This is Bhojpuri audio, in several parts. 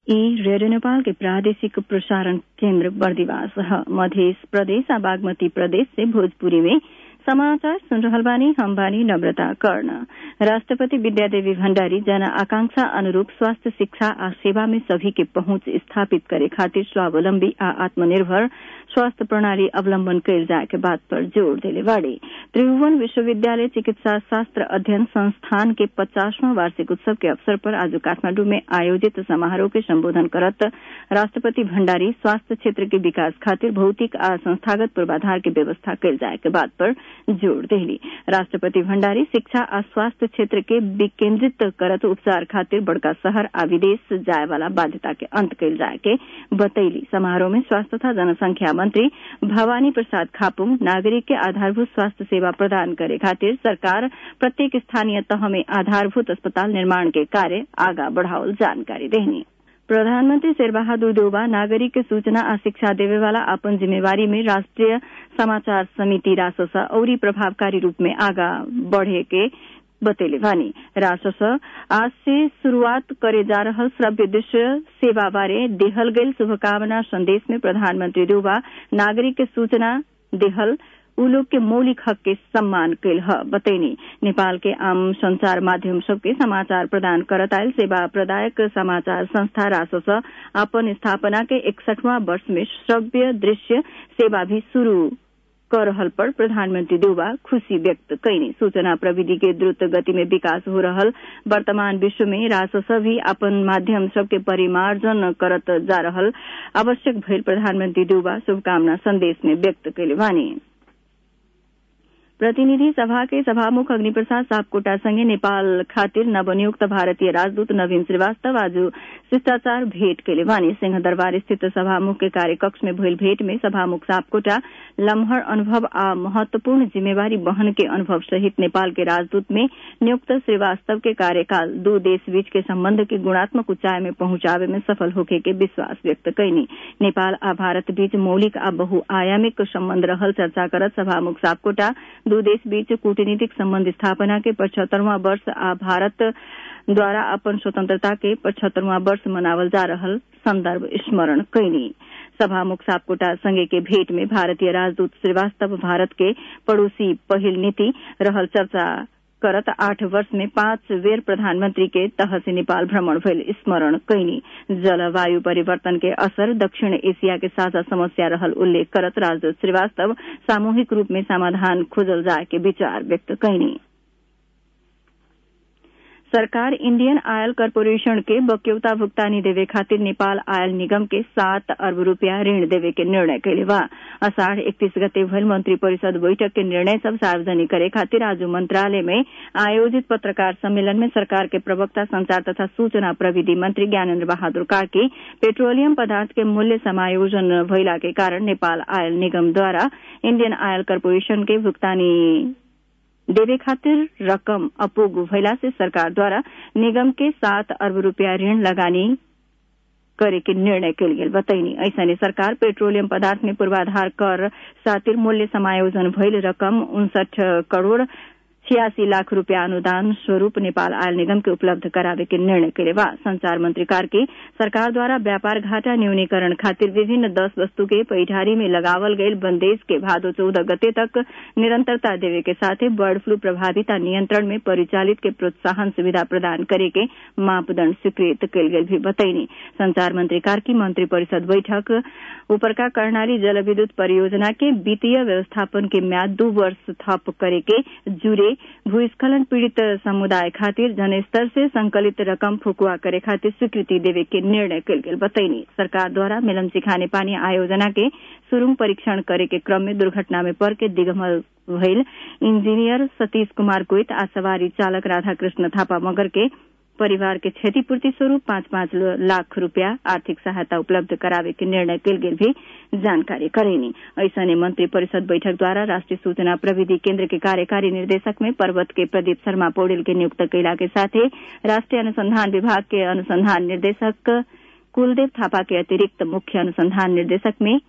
ई रेडियो नेपाल के प्रादेशिक प्रसारण केन्द्र बर्दिवास ह मध्य प्रदेश आ बागमती प्रदेश से भोजपुरी में समाचार सुन रहल बानी हम बानी नम्रता कर्ण राष्ट्रपति विद्यादेवी भण्डारी जन आकांक्षा अनुरूप स्वास्थ्य शिक्षा आ सेवा में सभी के पहुंच स्थापित करे खातिर स्वावलम्बी आ आत्मनिर्भर स्वास्थ्य प्रणाली अवलम्बन कयल जाए के बात पर जोड़ देले बाड़ी त्रिभुवन विश्वविद्यालय चिकित्सा शास्त्र अध्ययन संस्थान के पचासवां वार्षिक उत्सव के अवसर पर आज काठमांडू में आयोजित समारोह के संबोधन करत राष्ट्रपति भण्डारी स्वास्थ्य क्षेत्र के विकास खातिर भौतिक आ संस्थागत पूर्वाधार के व्यवस्था कयल जाए के बात पर जोड़ देली राष्ट्रपति भण्डारी शिक्षा आ स्वास्थ्य क्षेत्र के विकेन्द्रित करत उपचार खातिर बड़का शहर आ विदेश जाए वाला बाध्यता के अंत कयल जाए के बतैली समारोह में स्वास्थ्य तथा जनसंख्या मंत्री भवानी प्रसाद खापुंग नागरिक के आधारभूत स्वास्थ्य सेवा प्रदान करे खातिर सरकार प्रत्येक स्थानीय तह में आधारभूत अस्पताल निर्माण के कार्य आगा बढ़ावल जानकारी देनी प्रधानमंत्री शेरबहादुर देउबा नागरिक के सूचना आ शिक्षा देवे वाला अपन जिम्मेवारी में राष्ट्रीय समाचार समिति रासोसा औरी प्रभावकारी रूप में आगा बढ़े के बतेले बानी रासस आज से शुरूआत करे जा रहल श्रव्य दृश्य सेवा बारे देहल गईल शुभकामना संदेश में प्रधानमंत्री देउबा नागरिक के सूचना देहल उ लोग के मौलिक हक के सम्मान कैल ह बतैनी नेपाल के आम संचार माध्यम सबके समाचार प्रदान करत आयल सेवा प्रदायक समाचार संस्था रासस अपन स्थापना के इकसठवां वर्ष में श्रव्य दृश्य सेवा भी शुरू कर रहल पर प्रधानमंत्री देउबा खुशी व्यक्त कैनी सूचना प्रविधि के द्रुत गति में विकास हो रहल वर्तमान विश्व में रासस भी अपन माध्यम सबके परिमार्जन करत जा रहल आवश्यक भइल प्रधानमंत्री देउबा शुभकामना संदेश में व्यक्त कैले बानी प्रतिनिधि सभा के सभामुख अग्निप्रसाद सापकोटा संगे नेपाल खातिर नवनियुक्त भारतीय राजदूत नवीन श्रीवास्तव आज शिष्टाचार भेट के वानी सिंह दरबार स्थित सभामुख के कार्यकक्ष में भइल भेट में सभामुख सापकोटा लम्हर अनुभव आ महत्वपूर्ण जिम्मेवारी वहन के अनुभव सहित नेपाल के राजदूत में नियुक्त श्रीवास्तव के कार्यकाल दू देश बीच के संबंध के गुणात्मक ऊंचाई में पहुंचावे में सफल होखे के विश्वास व्यक्त कैनी नेपाल आ भारत बीच मौलिक आ बहुआयामिक संबंध रहल चर्चा करत सभामुख सापकोटा दू देश बीच कूटनीतिक संबंध स्थापना के पचहत्तरवां वर्ष आ भारत द्वारा अपन स्वतंत्रता के पचहत्तरवां वर्ष मनावल जा रहल संदर्भ स्मरण कैनी सभामुख सापकोटा संगे के भेंट में भारतीय राजदूत श्रीवास्तव भारत के पड़ोसी पहिल नीति रहल चर्चा करत आठ वर्ष में पांच बेर प्रधानमंत्री के तह से नेपाल भ्रमण भइल स्मरण कैनी जलवायु परिवर्तन के असर दक्षिण एशिया के साझा समस्या रहल उल्लेख करत राजदूत श्रीवास्तव सामूहिक रूप में समाधान खोजल जाए के विचार व्यक्त कैनी सरकार इंडियन आयल कॉरपोरेशन के बक्यौता भुगतानी देवे खातिर नेपाल आयल निगम के सात अरब रूपया ऋण देवे के निर्णय कैले बा अषाढ़ इकतीस गते भइल मंत्री परिषद बैठक के निर्णय सब सार्वजनिक करे खातिर आज मंत्रालय में आयोजित पत्रकार सम्मेलन में सरकार के प्रवक्ता संचार तथा सूचना प्रविधि मंत्री ज्ञानेन्द्र बहादुर कार्की पेट्रोलियम पदार्थ के मूल्य समायोजन भइला के कारण नेपाल आयल निगम द्वारा इंडियन आयल कॉरपोरेशन के भुगतानी देवे खातिर रकम अपुग भइला से सरकार द्वारा निगम के सात अरब रूपया ऋण लगानी करे के निर्णय कल गेल बतैनी ऐसने सरकार पेट्रोलियम पदार्थ में पूर्वाधार कर सातिर मूल्य समायोजन भइल रकम उनसठ करोड़ छियासी लाख रूपया अनुदान स्वरूप नेपाल आयल निगम के उपलब्ध करावे के निर्णय करे बा संचार मंत्री कार्की सरकार द्वारा व्यापार घाटा न्यूनीकरण खातिर विभिन्न दस वस्तु के पैठारी में लगावल गईल बंदेज के भादो चौदह गते तक निरंतरता देवे के साथे बर्ड फ्लू प्रभाविता नियंत्रण में परिचालित के प्रोत्साहन सुविधा प्रदान करे के मापदंड स्वीकृत कल गेल भी बतैनी संचार मंत्री कार्की मंत्री परिषद बैठक उपरका कर्णाली जल विद्युत परियोजना के वित्तीय व्यवस्थापन के म्याद दू वर्ष थप करे के जुड़े भूस्खलन पीड़ित समुदाय खातिर जनस्तर से संकलित रकम फुकुआ करे खातिर स्वीकृति देवे के निर्णय कल गेल बतैनी सरकार द्वारा मिलन सिखाने पानी आयोजना के सुरुंग परीक्षण करे के क्रम में दुर्घटना में पड़ के दिगमल भइल इंजीनियर सतीश कुमार कोइत आ सवारी चालक राधाकृष्ण थापा मगर के परिवार के क्षतिपूर्ति स्वरूप पाँच पाँच लाख रूपया आर्थिक सहायता उपलब्ध करावे के निर्णय कल गेल भी जानकारी करेनी ऐसने मंत्री परिषद बैठक द्वारा राष्ट्रीय सूचना प्रविधि केंद्र के कार्यकारी निर्देशक में पर्वत के प्रदीप शर्मा पौडेल के नियुक्त कैला के साथे राष्ट्रीय अनुसंधान विभाग के अनुसंधान निर्देशक कुलदेव थापा के अतिरिक्त मुख्य अनुसंधान निर्देशक में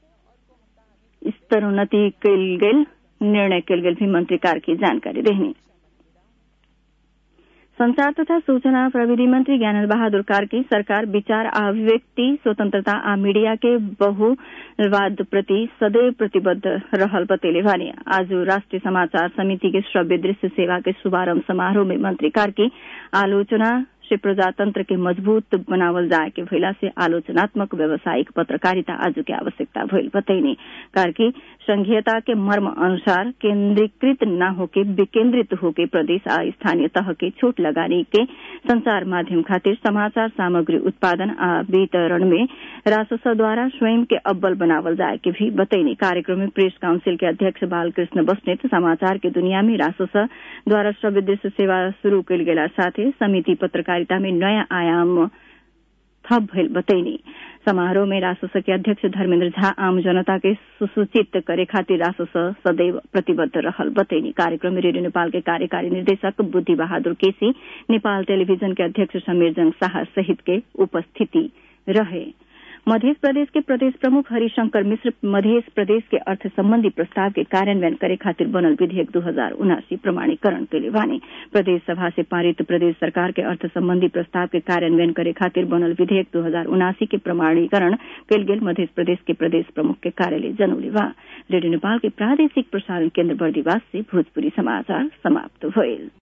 स्तरोन्नति कल गेल निर्णय कल गेल भी मंत्री कार की जानकारी देनी संचार तथा सूचना प्रविधि मंत्री ज्ञानंद बहादुर कार्की सरकार विचार आ अभिव्यक्ति स्वतंत्रता आ मीडिया के बहुवाद प्रति सदैव प्रतिबद्ध रहल बतेले भने आज राष्ट्रीय समाचार समिति के श्रव्य दृश्य सेवा के शुभारंभ समारोह में मंत्री कार्की आलोचना से प्रजातंत्र के मजबूत बनावल जाए के भइला से आलोचनात्मक व्यावसायिक पत्रकारिता आज के आवश्यकता भइल बतैनी कार्की संघीयता के मर्म अनुसार केंद्रीकृत न होके विकेंद्रित होके प्रदेश आ स्थानीय तह के छूट लगाने के संचार माध्यम खातिर समाचार सामग्री उत्पादन आ वितरण में राजस्व द्वारा स्वयं के अव्वल बनावल जाए के भी बतैनी कार्यक्रम में प्रेस काउंसिल के अध्यक्ष बालकृष्ण बस्नेत समाचार के दुनिया में राजस्व द्वारा श्रव्य दृश्य सेवा शुरू कल गेला साथे समिति पत्रकारिता में नयाँ आयाम थप भइल बतैनी समारोह में राजस्व के अध्यक्ष धर्मेन्द्र झा आम जनता के सुसूचित करे खातिर राजस्व सदैव प्रतिबद्ध रहल बतैनी कार्यक्रम में रेडियो नेपाल के कार्यकारी निर्देशक बुद्धि बहादुर केसी नेपाल टेलीविजन के अध्यक्ष समीरजंग शाह सहित के उपस्थिति रहे मध्य प्रदेश के प्रदेश प्रमुख हरिशंकर मिश्र मध्य प्रदेश के अर्थ संबंधी प्रस्ताव के कार्यान्वयन करे खातिर बनल विधेयक दू हजार उनासी प्रमाणीकरण के लिए बानी प्रदेश सभा से पारित प्रदेश सरकार के अर्थ संबंधी प्रस्ताव के कार्यान्वयन करे खातिर बनल विधेयक दू हजार उनासी के प्रमाणीकरण कल गेल मध्य प्रदेश के प्रदेश प्रमुख के कार्यालय जनौले बा रेडियो नेपाल के प्रादेशिक प्रसारण केन्द्र बर्दीवास से भोजपुरी समाचार समाप्त भइल